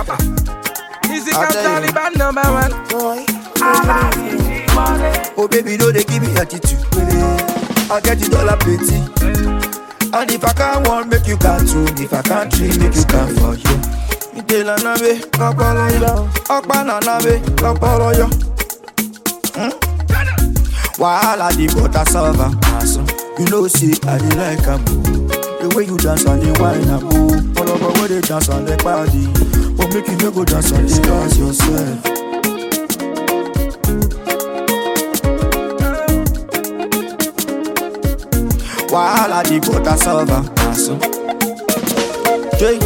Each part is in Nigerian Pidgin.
suffer. Easy I'll come tell you. Taliban number one. Boy, Oh baby, no they give me attitude. I get the dollar plenty. And if I can't one, make you can two. If I can't three, make you can for you. Ìdèlà náà wé ọpọlọ yọ, ọpá nàná wé ọpọlọ yọ. Hmm? Wàhálà di bọ̀tà sọ́ọ̀bà àṣọ. You know say I dey like am o. The way you dance and dey whine am o. Ọlọ́gbọ́n wey dey dance and dey party. But make you no go dance and dey dance yourself. Wahala di butter solver. Aso. Jay.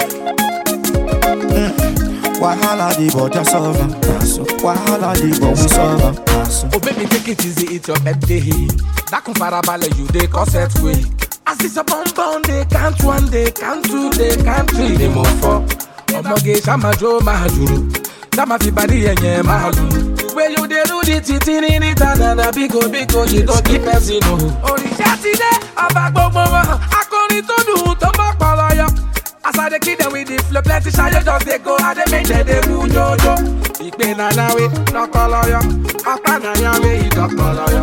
Mm. Wahala di butter solver. Aso. Wahala di butter solver. Aso. Oh baby, take it easy, it's your birthday. Dákun farabalẹ̀, you dey cause earthquake. As this a bomb bomb, they count one, they count two, they count three, they move four. Ọmọge ṣàmájó máa jùrù, ṣàmà fi bàdí ẹ̀yẹ̀ máa lù. Wey you dey do the titi ní níta nana bíko bíko yìí tó kí pẹ́sì nù. Òrìṣà ti dé, ọba gbogbo wọn, akọrin tó dùn tó mọ́ pọ̀lọ́yọ̀. As I dey kill them with the flow, plenty shayo just dey go, I dey make them dey move jojo. Ìpè nana we lọ́kọ́lọ́yọ̀, ọ̀pá nàyà we ìdọ́kọ́lọ́yọ̀.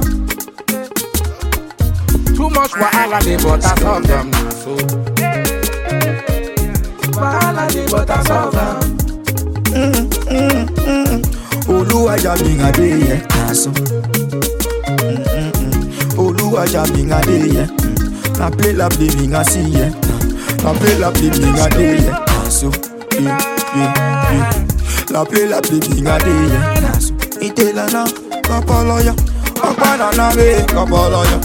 Too much wahala dey but I solve them na so. Wahala dey but I solve them. Olúwajà mi ń adé yẹ. Aso. Olúwajà mi ń adé yẹ. Na play la play mi ń así yẹ. Na play la play mi ń adé yẹ. Aso. Yeah, yeah, yeah. La play la play mi ń adé yẹ. Aso. Ìdèlà náà kọ́pọ̀lọ́ yọ. Ọ̀pá nàná wé kọ́pọ̀lọ́ yọ.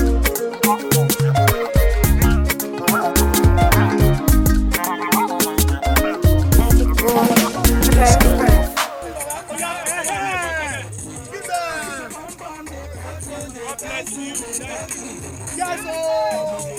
Magic boy.